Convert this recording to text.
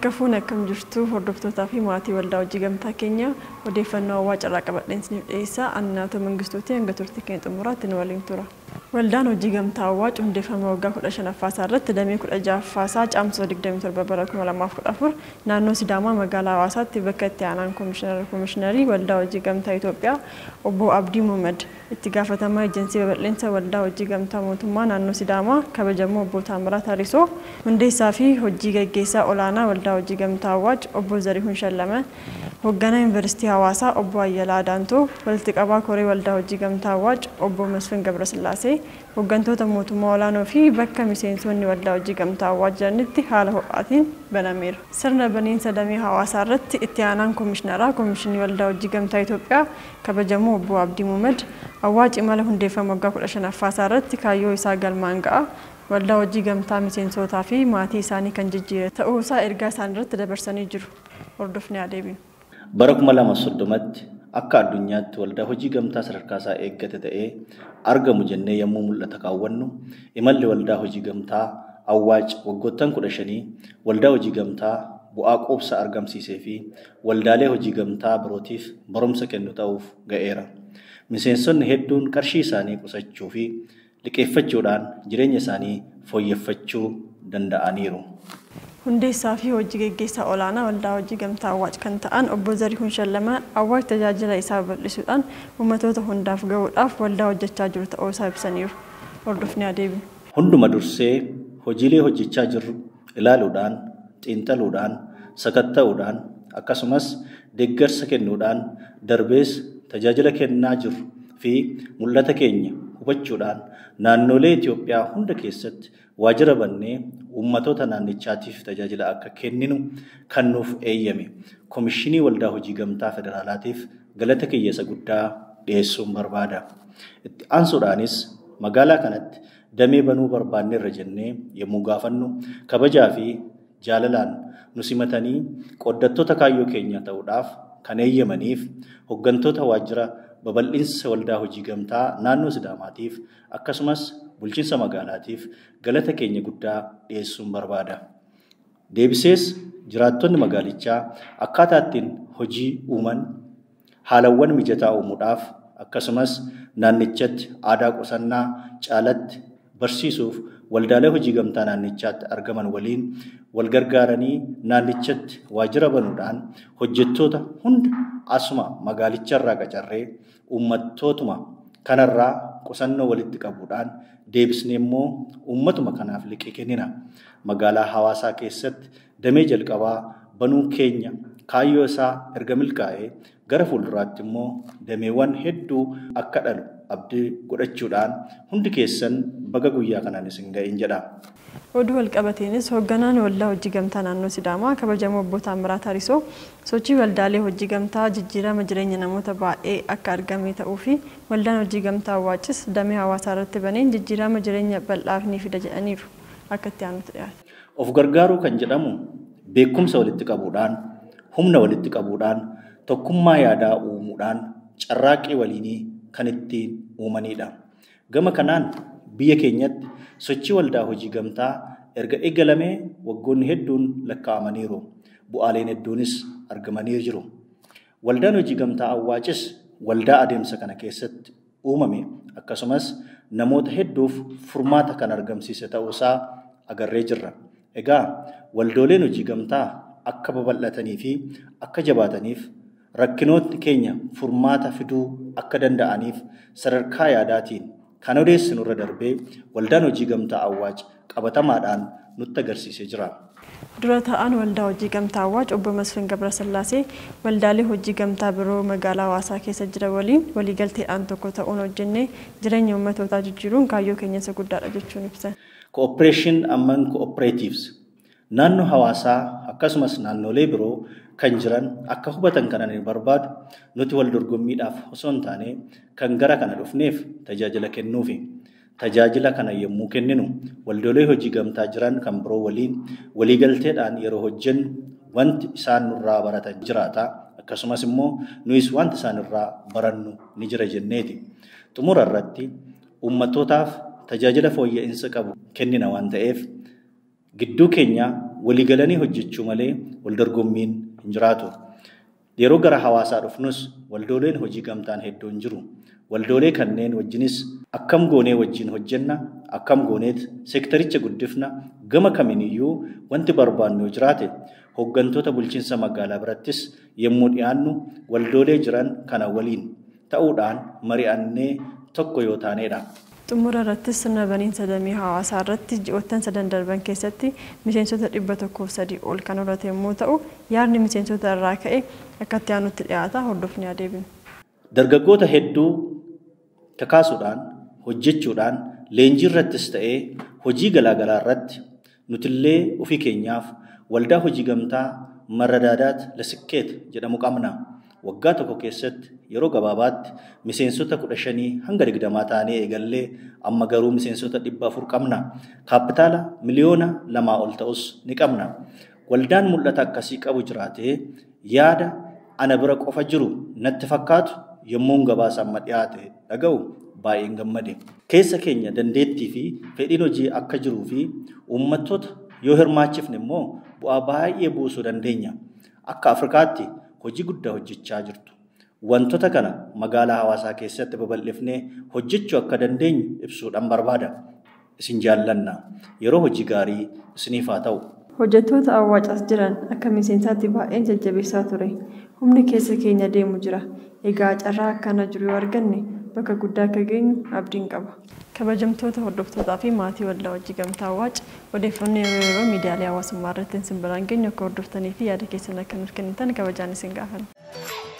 Harka fuun akkam jirtu hordoftootaa fi maatii waldaa hojii gamtaa keenya odeeffannoo hawaa carraa qabadheen isiniif dhiyeessaa annaatoo mangistuuti hanga turtii keenya xumuraatti nu waliin tura. Waldaan hojii gamtaa hawaa hundeeffama waggaa kudha shanaffaasaa irratti damee kudha ja'affaasaa caamsoo 27 bara 2014 naannoo Sidaamaa magaalaa Hawaasaatti bakka itti aanaan koomishiinarii waldaa hojii gamtaa Itoophiyaa obbo Abdii Muhammad itti gaafatamaa ejensii babal'insa waldaa hojii gamtaa mootummaa naannoo Sidaamaa kabajamoo obbo Taamiraat Harisoo hundeessaa fi hojii gaggeessaa olaanaa waldaa hojii gamtaa Awwaaj obbo Zarihuun Shallama hoogganaa yuunivarsiitii Hawaasaa obbo Ayyalaa Daantoo walitti qabaa koree waldaa hojii gamtaa Awwaaj obbo Masfin Gabrasillaasee hooggantoota mootummaa olaanoo fi bakka miseensonni waldaa hojii gamtaa Awwaaj jiranitti haala ho'aatiin banameera. Sirna baniinsa damee hawaasaa irratti itti aanaan koomishiinaraa koomishinii waldaa hojii gamtaa Itoophiyaa kabajamoo obbo Abdii Muhammad Awwaaj imala hundeeffama waggaa kudha shanaffaasaa irratti kaayyoo isaa galmaan ga'a. waldaa hojii gamtaa miseensotaa fi maatii isaanii kan jijjiire ta'uu isaa ergaa isaan irratti dabarsanii jiru. Hordofni adeeminu. Bara kuma lama soddomatti akka addunyaatti waldaa hojii gamtaa sadarkaa isaa eeggate ta'ee argamu jennee yommuu mul'ata kaawwannu imalli waldaa hojii gamtaa awwaaj waggoottan kudha shanii waldaa hojii gamtaa bu'aa quubsaa argamsiisee fi waldaalee hojii gamtaa birootiif barumsa kennu ta'uuf ga'eera. Miseensonni hedduun qarshii isaanii qusachuu fi liqeeffachuudhaan jireenya isaanii fooyyeffachuu danda'aniiru. Hundeessaa fi hojii gaggeessaa olaanaa waldaa hojii gamtaa Awwaaj kan ta'an obbo Zarihuun Shallamaa Awwaaj tajaajila isaa bal'isuudhaan uummatoota hundaaf gahuudhaaf waldaa hojjechaa jiru ta'uu isaa ibsaniiru. Hordofni adeemu. Hunduma dursee hojiilee hojjechaa jirru ilaaluudhaan, xiinxaluudhaan, sakatta'uudhaan akkasumas deeggarsa kennuudhaan darbees tajaajila kennaa jirru fi mul'ata keenya hubachuudhaan naannolee Itoophiyaa hunda keessatti waajjira bannee uummatoota naannichaatiif tajaajila akka kenninu kan nuuf eeyyame koomishinii waldaa hojii gamtaa federaalaatiif galata kiyyeessa guddaa dhiyeessuun barbaada. Itti aansuudhaanis magaalaa kanatti damee banuu barbaanneerra jennee yommuu gaafannu kabajaa fi jaalalaan nu simatanii qoddattoota kaayyoo keenya ta'uudhaaf kan eeyyamaniif hooggantoota waajjira babal'insa waldaa hojii gamtaa naannoo Sidaamaatiif akkasumas bulchiinsa magaalaatiif galata keenya guddaa dhiyeessuun barbaada. Deebisees jiraattonni magaalichaa akkaataa ittiin hojii uuman haalawwan mijataa uumuudhaaf akkasumas naannichatti aadaa qusannaa caalatti barsiisuuf waldaalee hojii gamtaa naannichaatti argaman waliin wal gargaaranii naannichatti waajjira banuudhaan hojjettoota hunda asuma magaalicharraa qacarree uummattootuma kanarraa qusannoo walitti qabuudhaan deebisnee immoo uummatuma kanaaf liqii kennina. Magaalaa hawaasaa keessatti damee jalqabaa banuu keenya kaayyoo isaa erga milkaa'ee gara fuulduraatti immoo dameewwan hedduu akka dhalu abdii godhachuudhaan hundi keessan baga guyyaa kanaan isin ga'in jedha. Oduu walqabateenis hoogganaan waldaa hojii gamtaa naannoo Sidaamaa kabajamoo obbo Taamiraat Harisoo sochii waldaalee hojii gamtaa jijjiirama jireenya namoota baay'ee akka argame ta'uu fi waldaan hojii gamtaa Awwaajis damee hawaasaa irratti baneen jijjiirama jireenya bal'aaf ni fida jedhaniiru akka itti aanutti dhiyaate. Of gargaaruu kan jedhamu beekumsa walitti qabuudhaan humna walitti qabuudhaan tokkummaa yaadaa uumuudhaan carraaqqii waliinii kan ittiin uumanidha. Gama kanaan biyya keenyatti sochii waldaa hojii gamtaa erga eegalamee waggoonni hedduun lakkaa'amaniiru. Bu'aaleen hedduunis argamanii jiru. Waldaan hojii gamtaa Awwaajis waldaa adeemsa kana keessatti uumame akkasumas namoota hedduuf furmaata kan argamsiise ta'uusaa agarree jirra. Egaa waldooleen hojii gamtaa akka babal'atanii fi akka jabaataniif rakkinoonni keenya furmaata fiduu akka danda'aniif sadarkaa yaadaatiin kan odeessinu irra darbee waldaan hojii gamtaa Awwaaj qabatamaadhaan nutti agarsiisee jira. Dura ta'an waldaa hojii gamtaa Awwaaj obbo Masfin Gabrasillaasee waldaalee hojii gamtaa biroo magaalaa hawaasaa keessa jiran waliin waliigalteedhaan tokko ta'uun hojjennee jireenya uummatootaa jijjiiruun kaayyoo keenya isa guddaadha jechuun ibsan. Cooperation among cooperatives naannoo hawaasaa akkasumas naannolee biroo kan jiran akka hubatan kanan hin barbaadu nuti wal dorgommiidhaaf osoo hin taane kan gara kana dhufneef tajaajila kennuufi. Tajaajila kana yommuu kenninu waldoolee hojii gamtaa jiran kan biroo waliin waliigalteedhaan yeroo hojjennu wanti isaan nurraa baratan jiraata akkasumas immoo nuyis wanti isaan irraa barannu ni jira jenneeti. Xumura irratti uummattootaaf tajaajila fooyya'insa qabu kennina waan ta'eef gidduu keenya waliigalanii hojjechuu malee wal dorgommiin hin jiraatu. Yeroo gara hawaasaa dhufnus waldooleen hojii gamtaan hedduun jiru. Waldoolee kanneen wajjinis akkam goonee wajjin hojjenna, akkam gooneet seektaricha guddifna, gama kamiiniyyuu wanti barbaannu yoo jiraate hooggantoota bulchiinsa magaalaa birattis yommuu dhiyaannu waldoolee jiran kana waliin ta'uudhaan mari'annee tokko yoo taanedha. Xumura irrattis sirna baniinsa damee hawaasaa irratti ji'oottan sadan darban keessatti miseensota dhibba tokkoof sadii ol kan horate yommuu ta'u yaadni miseensota irraa ka'e akka itti aanutti dhiyaata hordofni adeemna. Dargaggoota hedduu kakaasuudhaan hojjechuudhaan leenjii irrattis ta'ee hojii garaagaraa irratti nutillee ofii keenyaaf waldaa hojii gamtaa marradaadaat lasikkeet jedhamu qabna. Waggaa tokko keessatti yeroo gabaabaatti miseensota kudha shanii hanga digdamaa taanee eegallee amma garuu miseensota dhibba afur qabna. Kaapitaala miliyoona lamaa ol ta'us ni qabna. Waldaan mul'ata akkasii qabu jiraatee yaada ana bira qofa jiru natti fakkaatu yommuu gabaasa amma dhiyaate dhaga'u baay'een gammade. Keessa keenya dandeettii fi fedhiin hojii akka jiruu fi uummattoota yoo hirmaachifne immoo bu'aa baay'ee buusuu dandeenya. Akka Afrikaatti hojii guddaa hojjechaa jirtu. Wantoota kana magaalaa hawaasaa keessatti babal'ifnee hojjechuu akka dandeenyu ibsuudhaan barbaada. Isin jaallanna. Yeroo hojii gaarii isiniif haa ta'u. Hojjettoota awwaacaas jiran akka miseensaatti baay'een jajjabeessaa ture. Humni keessa keenya deemu jira. Egaa carraa akkana jiru yoo arganne bakka guddaa akka geenyu abdiin qaba. Kabajamtoota hordoftootaa fi maatii waldaa hojii gamtaa awwaac odeeffannoo yeroo yeroo miidiyaalee hawaasummaa irratti isin biraan geenyu akka hordoftanii fi yaada keessan akka nuuf kennitan kabajaan isin gaafanna.